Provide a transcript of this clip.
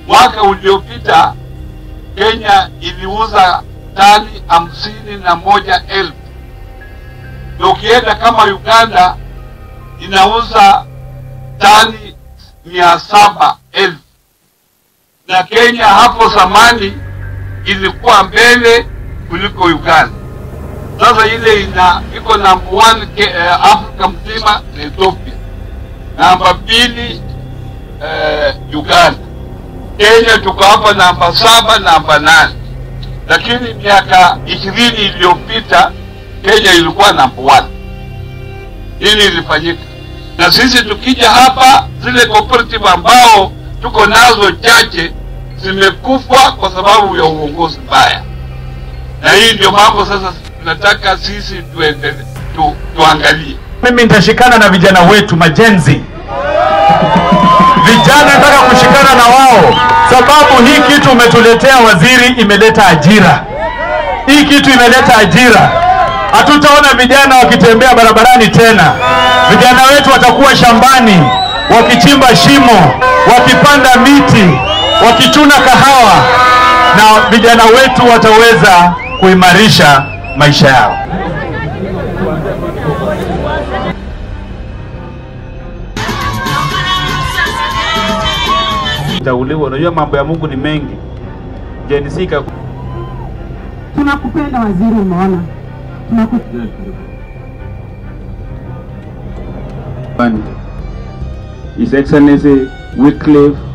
Mwaka uliopita Kenya iliuza tani hamsini na moja elfu na ukienda kama Uganda inauza tani mia saba elfu na Kenya hapo zamani ilikuwa mbele kuliko Uganda. Sasa ile ina iko number one ke, eh, Afrika mzima ni Ethiopia, namba mbili eh, Uganda. Kenya tuko hapa namba saba, namba nane, lakini miaka ishirini iliyopita Kenya ilikuwa namba one. Nini ilifanyika? Na sisi tukija hapa, zile cooperative ambao tuko nazo chache zimekufa kwa sababu ya uongozi mbaya, na hii ndio mambo sasa tunataka sisi tuende, tu, tuangalie. Mimi nitashikana na vijana wetu majenzi, vijana nataka kushikana na wao, sababu hii kitu umetuletea waziri, imeleta ajira. Hii kitu imeleta ajira. Hatutaona vijana wakitembea barabarani tena. Vijana wetu watakuwa shambani wakichimba shimo, wakipanda miti, wakichuna kahawa, na vijana wetu wataweza kuimarisha maisha yao. Tauliwa. Unajua mambo ya Mungu ni mengi. Jenisika Tunakupenda waziri, umeona tunakupenda. His Excellency Wycliffe